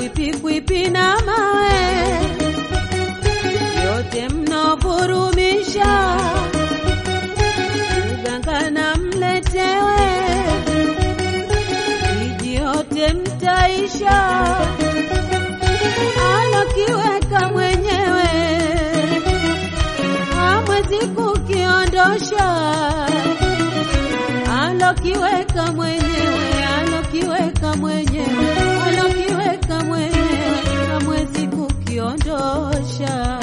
kwipi na mawe yote mnovurumisha, uganga na mletewe, miji yote mtaisha, alokiweka mwenyewe hamwezi kukiondosha, alokiweka mwenyewe, alokiweka mwenyewe, alokiweka mwenyewe, hamwezi kukiondosha.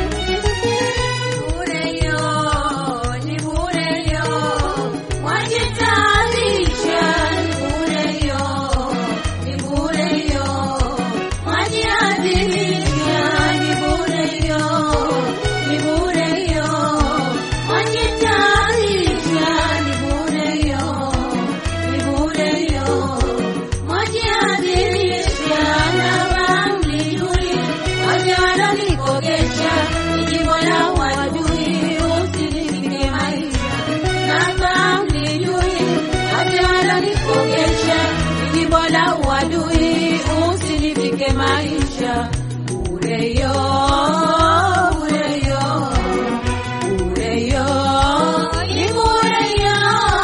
Bureyo, ni bureyo, mwajitayarisha. Ni bureyo, ni bureyo, mwajiadhimisha. Ni bureyo, ni bureyo, mwajitayarisha. Ni bureyo, ni bureyo, mwajiadhimisha. Na bamlijui, waja wananikogesha, ni jimbo la wadui, usinifike maisha. Na bamlijui, waja wananikogesha, ni jimbo la wadui, usinifike maisha. Bureyo, bureyo, bureyo, ni bureyo.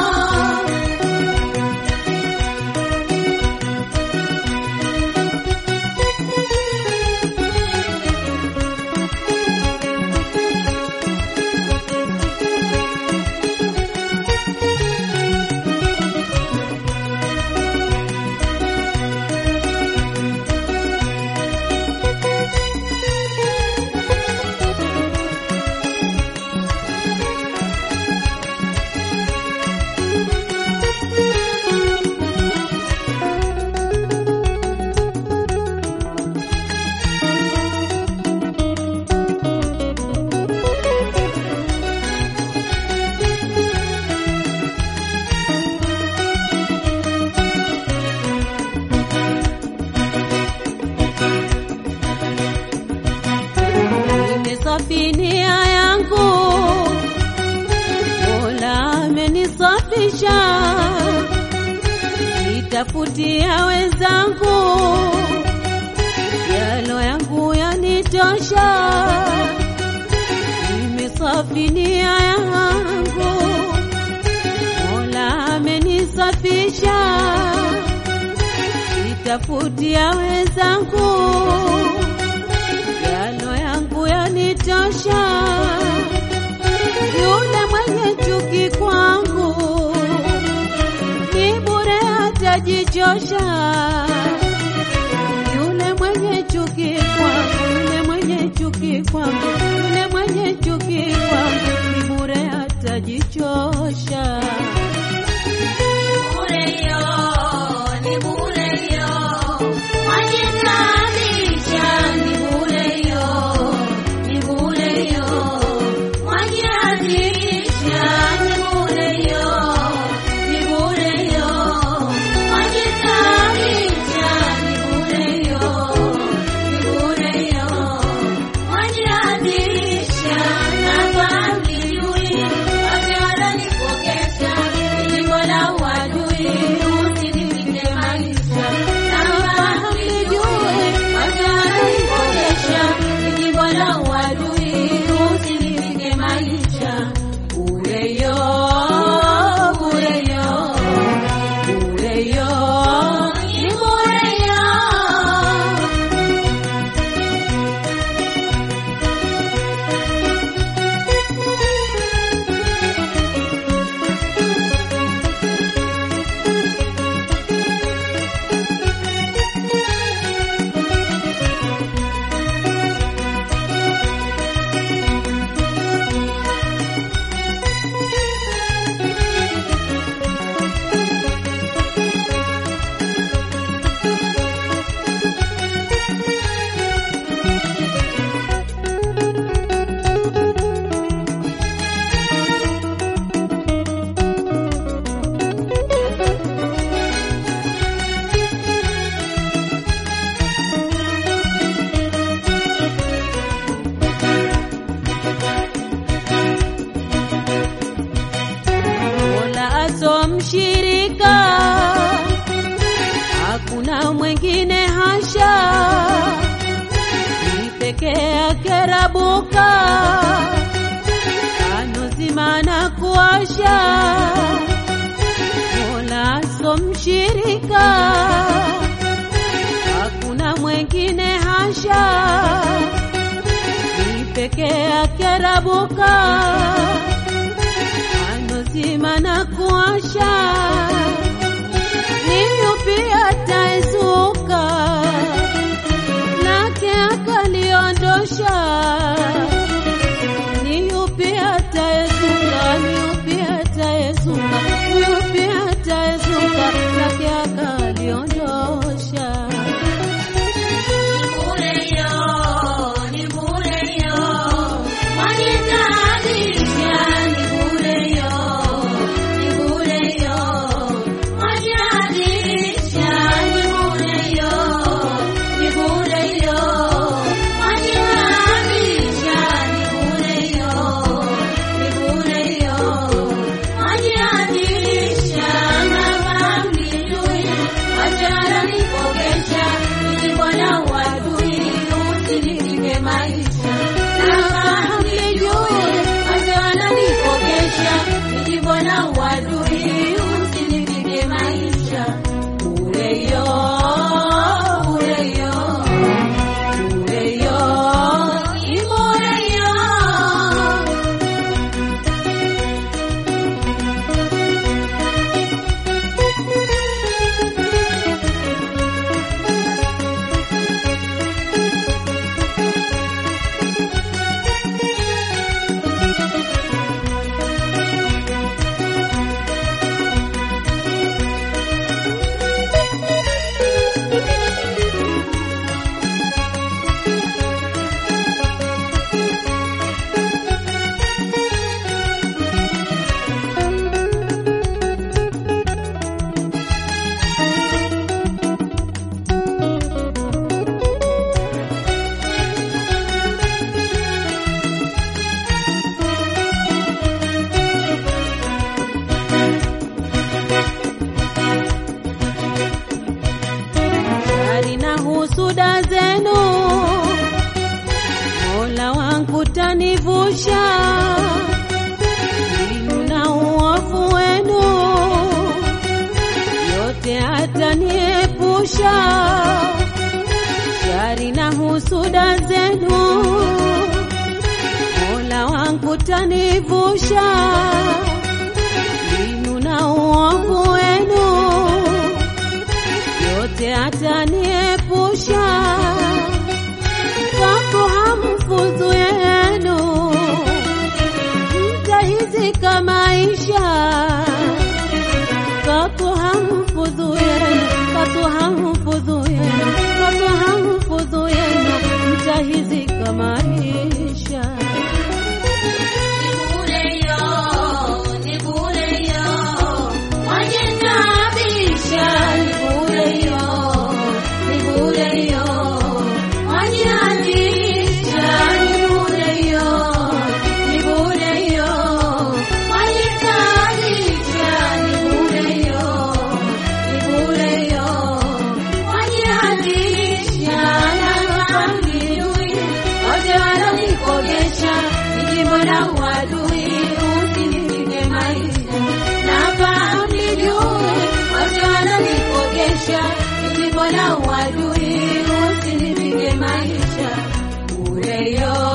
Nimesafinia yangu, Mola amenisafisha, nitafutia wenzangu, yalo yangu yanitosha. Nimesafinia yangu, Mola amenisafisha, nitafutia wenzangu yalo yangu yanitosha. Yule mwenye chuki kwangu ni bure atajichosha. Yule mwenye chuki kwangu, yule mwenye chuki kwangu, yule mwenye chuki kwangu ni bure atajichosha. Bureyo, ni bureyo, mwajitayarisha. Ni bureyo, ni bureyo, mwajiadhimisha. Ni bureyo, ni bureyo, mwajitayarisha. Ni bureyo, ni bureyo, mwajiadhimisha. Na bamlijui, waja wananikogesha pekee yake rabuka anozima na kuasha Mola so mshirika hakuna mwengine hasha ni pekee yake rabuka anozima na kuasha ni yupi ataezuka lake akaliondosha ni yupi ataezuka ni yupi ataezuka ni yupi ataezuka lake akaliondosha Maisha na hamnijui, wazee wananipogesha, nijibona uadui, usinipige maisha ureyo ureyo ureyo imureyo shari na husuda zenu mola wangu tanivusha inu na uovu wenu yote ataniepusha shari na husuda zenu mola wangu tanivusha inu na uovu wenu yote ataniepusha kwako hamfuzu yenu mtahizika maisha kwako hamfuzu yenu kwako hamfuzu yenu kwako hamfuzu yenu mtahizika maisha Mbona uadui usinipige maisha na mlijue wazee wananipogesha ili mbona uadui usinipige maisha ureyo